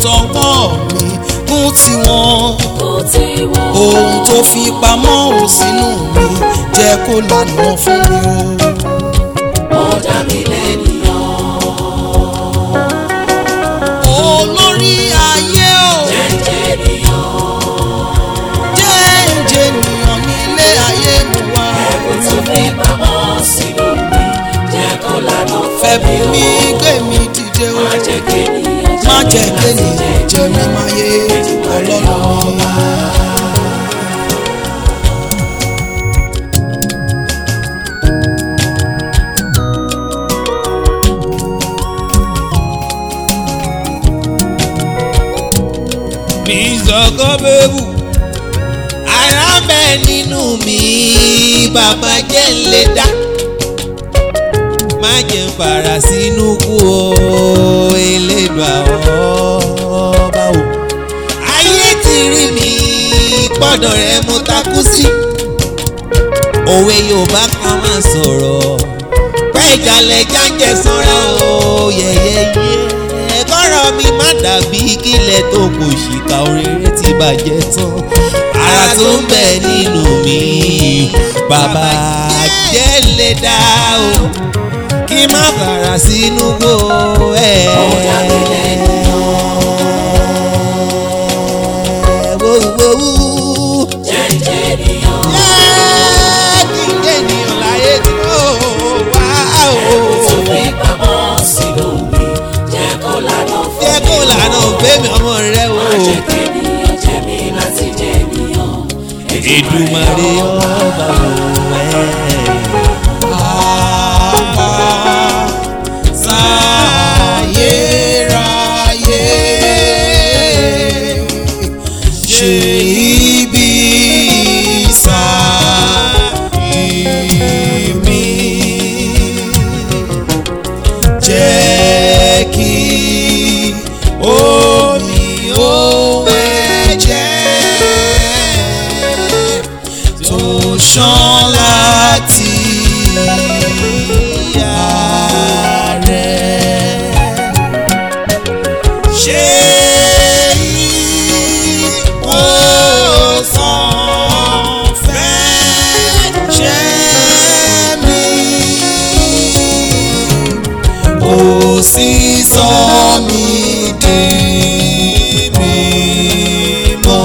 tọwọ́ mi kún tiwọn kò tí wọ́n. ohun tó fi pamọ́ ò sínú mi jẹ́ kó lànà fún mi o. ó dá mi lẹ́nìyàn. olórí ayé o jẹ́jẹ́ ènìyàn. jẹ́ ǹjẹ́ ènìyàn nílé ayé mo wá. ẹ̀bùn tó fi pamọ́ sínú mi jẹ́ kó lànà fún fẹ̀bù mi mi o. gbé mi dìde o má jẹ́ kéèyàn má jẹ́ kéèyàn jẹ mí máyé ọlọ́run mi. mi sọ̀kọ́ bẹ́bù ara bẹ nínú mi bàbá jẹ́ ń lè dá má jẹ́ ń fara sínú kú o elédùn àwọn ọba o. ayé ti rí mi gbọ́dọ̀ rẹ mo takú sí. òwe yorùbá kan máa sọ̀rọ̀ pé ìjàlẹ̀ jáǹjẹ̀ sanra o yẹ̀yẹ̀yẹ̀ ẹ̀kọ́rọ̀ mi má dàbí kílẹ̀ tó kò ṣìkà oríire ti bàjẹ́ tán ara tó ń bẹ nínú mi bàbá jẹ́ lè dá o kí má fara sínú gbó ẹ̀. Ó dá mi lẹ́nìyàn. Wo, wo, wo. jẹ́jẹ́ ènìyàn. Jẹ́ kí n jẹ́ ènìyàn láyé tí ó wá o. ẹ̀bùn tó fi pamọ́ sínú mi jẹ́ kó lànà fún mi Jẹ́ kó lànà ògbémi ọmọ rẹ o. má jẹ́ kéèyàn jẹ́ mi láti jẹ́ ènìyàn. Èdùmàrè ọba o ẹ̀. Sáyéráyé ṣe ibi sáyé jẹ́ kí omi ó ẹ̀jẹ̀ tó ṣàn láti ìyá rẹ̀. ṣé ìwòsàn fẹ́ jẹ́ mi? ó sì sọ mí di mímọ́.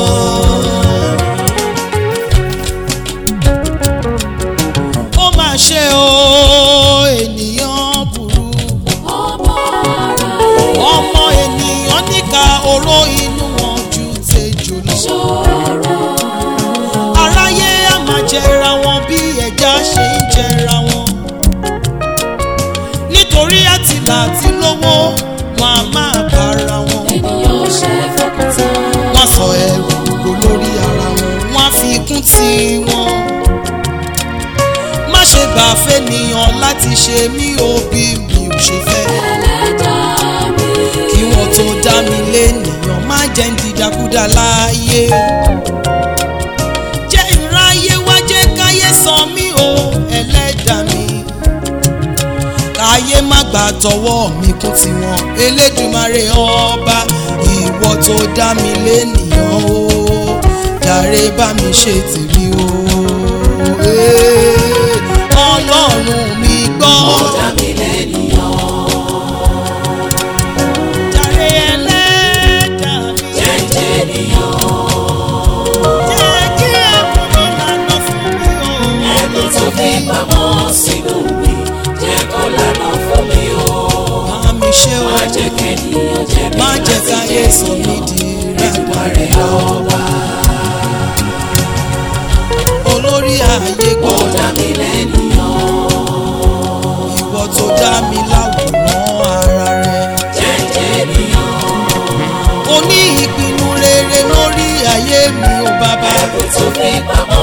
ó mà ṣe o ènìyàn burú ọmọ ara ọmọ ènìyàn níka oró inú wọn ju tejò lọ. ṣọ́ra. aráyé á máa jẹra wọn bí ẹja ṣe ń jẹra wọn. nítorí àtìlà àti lówó wọn a máa bára wọn. ènìyàn ṣe fọkàntà. wọ́n sọ ẹrù kò lórí ara wọn wọ́n á fi kún tí wọn. má ṣe gbà fẹ́nìyàn láti ṣe mí ò bí mi ò ṣe fẹ́. ẹlẹ́dàá mi. kí wọ́n tó dá mi lénìyàn má jẹ́ ń dìdàkudà láàyè. jẹ́ ìráyé wá jẹ́ káyé sọ mí o ẹlẹ́dàá mi. káyé má gbà tọwọ́ mi kún tiwọn elédùmarè ọba ìwọ tó dá mi lénìyàn o jàre bá mi ṣe tèmi o. Ee, ọlọ́run mi gbọ́. ó dá mi lẹ́nìyàn. jàre ẹlẹ́dàá mi. jẹ́jẹ́ ènìyàn. jẹ́ kí ẹ̀bùn mi lànà fún mi o. ẹ̀bùn tó fi pamọ́ sínú mi jẹ́ kó lànà fún mi o. Bá mi ṣe o, má jẹ́ kéèyàn jẹ́ mi má jẹ́ láti káyé jẹ́ sọ mí ènìyàn. di Èdùmàrè rádaràda. ọba. Olórí ayé ó gbọ́, dá mi lẹ́nìyàn. ìwọ tó dá mi láwòrán ara rẹ̀. jẹ́jẹ́ ènìyàn. O ní ìpinnu rere lórí ayé mi o bàbá. ẹ̀bùn tó fi pamọ́